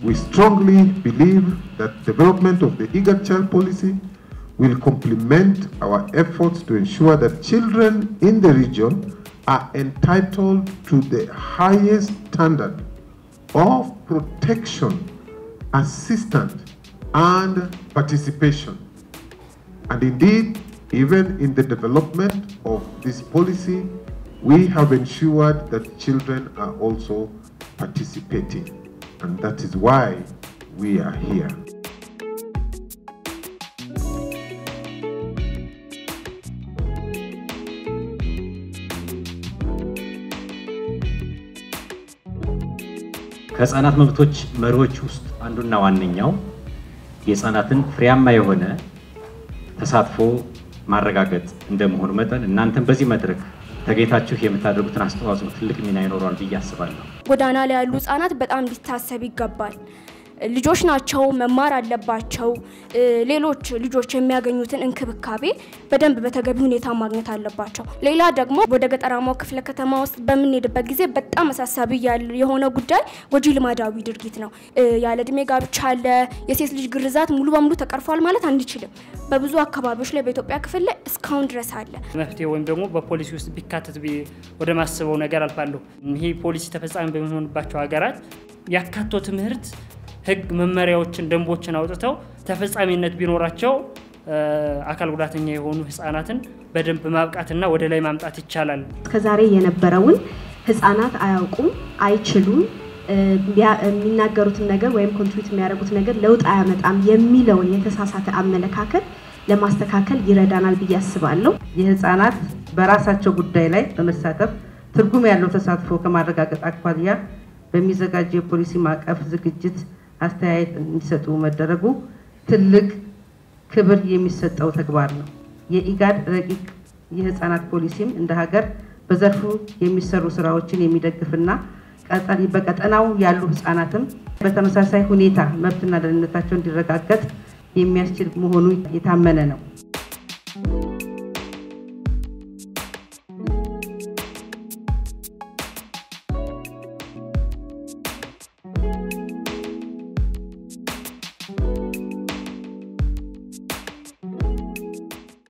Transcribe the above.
we strongly believe that development of the IGAD child policy will complement our efforts to ensure that children in the region are entitled to the highest standard of protection, assistance, and participation. And indeed, even in the development of this policy, we have ensured that children are also participating. And that is why we are here. ከህፃናት መብቶች መሪዎች ውስጥ አንዱና ዋነኛው የህፃናትን ፍሬያማ የሆነ ተሳትፎ ማረጋገጥ እንደመሆኑ መጠን እናንተም በዚህ መድረክ ተገኝታችሁ የምታደርጉትን አስተዋጽኦ ትልቅ ሚና ይኖረዋል ብዬ አስባለሁ። ጎዳና ላይ ያሉ ህጻናት በጣም ሊታሰብ ይገባል። ልጆች ናቸው፣ መማር አለባቸው። ሌሎች ልጆች የሚያገኙትን እንክብካቤ በደንብ በተገቢ ሁኔታ ማግኘት አለባቸው። ሌላ ደግሞ ወደ ገጠራማው ክፍለ ከተማ ውስጥ በምንሄድበት ጊዜ በጣም አሳሳቢ የሆነ ጉዳይ ጎጂ ልማዳዊ ድርጊት ነው። ያለ እድሜ ጋብቻ አለ። የሴት ልጅ ግርዛት ሙሉ በሙሉ ተቀርፏል ማለት አንችልም። በብዙ አካባቢዎች ላይ በኢትዮጵያ ክፍል ላይ እስካሁን ድረስ አለ። መፍትሄ ወይም ደግሞ በፖሊሲ ውስጥ ቢካተት ወደ ማስበው ነገር አልፋለሁ። ይሄ ፖሊሲ ተፈጻሚ በሚሆንባቸው ሀገራት ያካቶ ትምህርት ህግ መመሪያዎችን፣ ደንቦችን አውጥተው ተፈጻሚነት ቢኖራቸው አካል ጉዳተኛ የሆኑ ህጻናትን በደንብ ማብቃትና ወደ ላይ ማምጣት ይቻላል። እስከዛሬ የነበረውን ህጻናት አያውቁም፣ አይችሉም፣ የሚናገሩትን ነገር ወይም ኮንትሪቢዩት የሚያደርጉት ነገር ለውጥ አያመጣም የሚለውን የተሳሳተ አመለካከት ለማስተካከል ይረዳናል ብዬ አስባለሁ። የህፃናት በራሳቸው ጉዳይ ላይ በመሳተፍ ትርጉም ያለው ተሳትፎ ከማረጋገጥ አኳያ በሚዘጋጀው የፖሊሲ ማዕቀፍ ዝግጅት አስተያየት እንዲሰጡ መደረጉ ትልቅ ክብር የሚሰጠው ተግባር ነው። የኢጋድ ረቂቅ የህፃናት ፖሊሲም እንደ ሀገር በዘርፉ የሚሰሩ ስራዎችን የሚደግፍና በቀጠናው ያሉ ህፃናትም በተመሳሳይ ሁኔታ መብትና ደህንነታቸው እንዲረጋገጥ የሚያስችል መሆኑ የታመነ ነው።